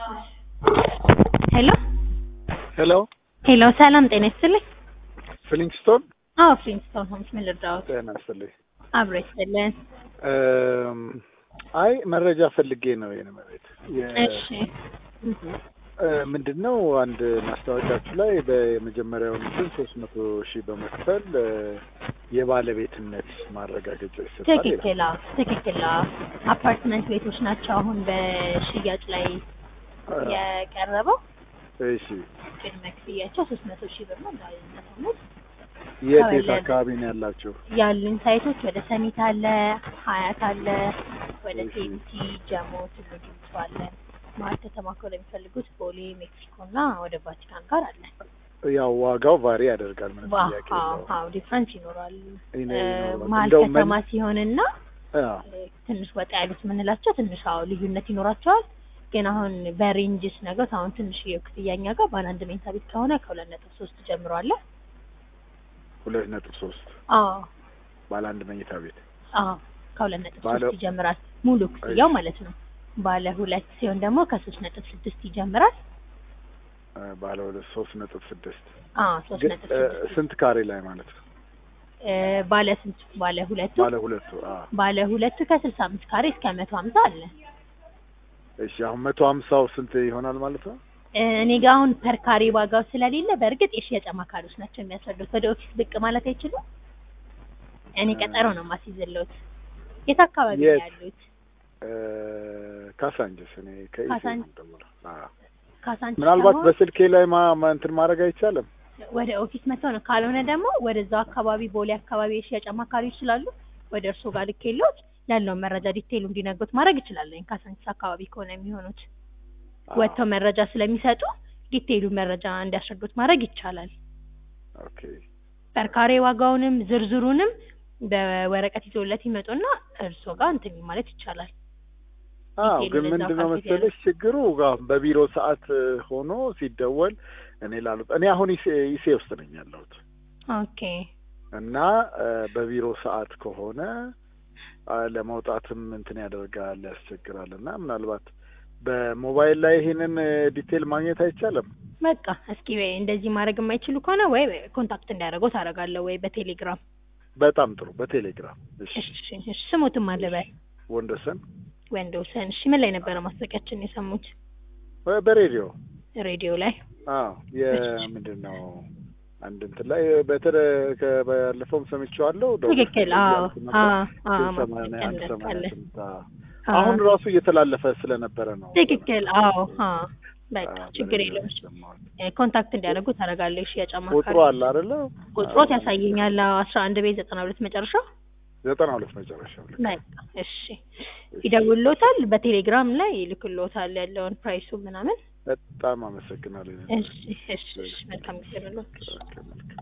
ሄሎ ሄሎ ሄሎ፣ ሰላም ጤና ይስጥልኝ። ፍሊንግስቶን አዎ ፍሊንግስቶን ሆምስ ምን ልርዳዎት? ጤና ይስጥልኝ። አብሮ ይስጥልን። እም፣ አይ መረጃ ፈልጌ ነው የኔ መሬት እሺ ምንድን ነው አንድ ማስታወቂያችሁ ላይ በመጀመሪያው እንትን ሶስት መቶ ሺህ በመክፈል እ፣ የባለቤትነት ማረጋገጫ ይሰጣል ይላል። ትክክል። አዎ ትክክል። አዎ አፓርትመንት ቤቶች ናቸው አሁን በሽያጭ ላይ የቀረበው። እሺ ቅድመ ክፍያቸው ሶስት መቶ ሺህ ብር ነው። እንዳይነሳነት የት የት ተወለደ። አካባቢ ነው ያላችሁ? ያሉን ሳይቶች ወደ ሰሚት አለ፣ ሀያት አለ፣ ወደ እሺ። ቴንቲ፣ ጀሞ፣ ቱሉ ዲምቱ አለ። መሀል ከተማ ከሆነ የሚፈልጉት ቦሌ፣ ሜክሲኮ እና ወደ ቫቲካን ጋር አለ። ያው ዋጋው ቫሪ ያደርጋል ምንም ዋ- ጥያቄ አዎ የለውም። አዎ ዲፍረንስ ይኖራል። ይነ- እ፣ ይኖራል። መሀል እንደው ከተማ ምን- ሲሆንና አዎ እ፣ ትንሽ ወጣ ያሉት የምንላቸው ትንሽ አዎ ልዩነት ይኖራቸዋል። ግን አሁን በሬንጅስ ነገሮች አሁን ትንሽ የክፍያኛ ጋር ባለ አንድ መኝታ ቤት ከሆነ ከሁለት ነጥብ ሶስት ጀምሮ አለ። ሁለት ነጥብ ሶስት አዎ ባለ አንድ መኝታ ቤት አዎ ከሁለት ነጥብ ባለ- ሶስት ይጀምራል ሙሉ ክፍያው ማለት ነው። ባለ ሁለት ሲሆን ደግሞ ከሶስት ነጥብ ስድስት ይጀምራል። እ፣ ባለ ሁለት ሶስት ነጥብ ስድስት አዎ ሶስት ግን ነጥብ እ፣ ስድስት ስንት ካሬ ላይ ማለት ነው? እ፣ ባለ ስንት ባለ ሁለቱ ባለ ሁለቱ አዎ ባለ ሁለቱ ከስልሳ አምስት ካሬ እስከ መቶ ሀምሳ አለ። እሺ አሁን መቶ ሀምሳው ስንት ይሆናል ማለት ነው? እ፣ እኔ ጋር አሁን ፐር ካሬ ዋጋው ስለሌለ በእርግጥ የሽያጭ አማካሪዎች ናቸው የሚያስረዱት። ወደ ኦፊስ ብቅ ማለት አይችሉም። እኔ ቀጠሮ ነው ማስይዝልዎት። የት አካባቢ ነው የት? ያሉት? እ፣ ካሳንጅስ እኔ ከኢሴ ካሳንጅ- ነው የምደውለው። አዎ ካሳንቺስ ምናልባት ሳይሆን በስልኬ ላይ ማ ማ- እንትን ማድረግ አይቻልም? ወደ ኦፊስ መጥተው ነው። ካልሆነ ደግሞ ወደዛው አካባቢ ቦሌ አካባቢ የሽያጭ አማካሪዎች ስላሉ ወደ እርስዎ ጋር ልኬልዎት ያለውን መረጃ ዲቴይሉ እንዲነግሩት ማድረግ ይችላለን። ካሳንቺስ አካባቢ ከሆነ የሚሆኑት አዎ። ወጥተው መረጃ ስለሚሰጡ ዲቴይሉ መረጃ እንዲያስረዱት ማድረግ ይቻላል። ኦኬ በርካሬ ዋጋውንም ዝርዝሩንም በወረቀት ይዞለት ይመጡና እርስዎ ጋር እንትን ማለት ይቻላል። አዎ ዲቴይሉ ግን ለዛው ምንድን ነው ካልኩት መሰለሽ ችግሩ አዎ፣ በቢሮ ሰዓት እ፣ ሆኖ ሲደወል እኔ ላሉት እኔ አሁን ኢሴ ኢሴ ውስጥ ነኝ ያለሁት ኦኬ እና እ፣ በቢሮ ሰዓት ከሆነ አ፣ ለመውጣትም እንትን ያደርጋል ያስቸግራል። እና ምናልባት በሞባይል ላይ ይሄንን እ፣ ዲቴል ማግኘት አይቻልም? በቃ እስኪ ወይ እንደዚህ ማድረግ የማይችሉ ከሆነ ወይ ኮንታክት እንዲያደርገው ታደርጋለሁ ወይ በቴሌግራም በጣም ጥሩ በቴሌግራም እሺ። እሺ እሺ ስሙትም አለ በል ወንደሰን ወንዶሰን እሺ ምን ላይ ነበረ ማስታወቂያችን የሰሙት በ- በሬዲዮ ሬዲዮ ላይ አዎ የምንድን ነው አንድ እንትን ላይ በተረ ከ- ባለፈውም ሰምቼዋለሁ። ደውል ትክክል አዎ እያልኩ ነበር። አዎ አዎ ግን ሰማንያ ማስታወቂያ አንድ ሰማንያ እንደርሳለን ስምንት አዎ። አሁን ራሱ እየተላለፈ ስለነበረ ነው። ትክክል አዎ አዎ በቃ አዎ፣ ችግር በሬዲዮ የለውም የሰማሁት። እ፣ ኮንታክት እንዲያደርጉ ታደርጋለህ እሺ የጫማ ቁጥሩ አለ አይደለ? ቁጥሮት ያሳየኛል አስራ አንድ ቤት ዘጠና ሁለት መጨረሻ ዘጠና ሁለት መጨረሻው ልክ። በቃ እሺ ይደውልዎታል በቴሌግራም ላይ ይልክልዎታል ያለውን ፕራይሱ ምናምን በጣም አመሰግናለሁ። እሺ እሺ እሺ መልካም ጊዜ ነው ኦኬ፣ መልካም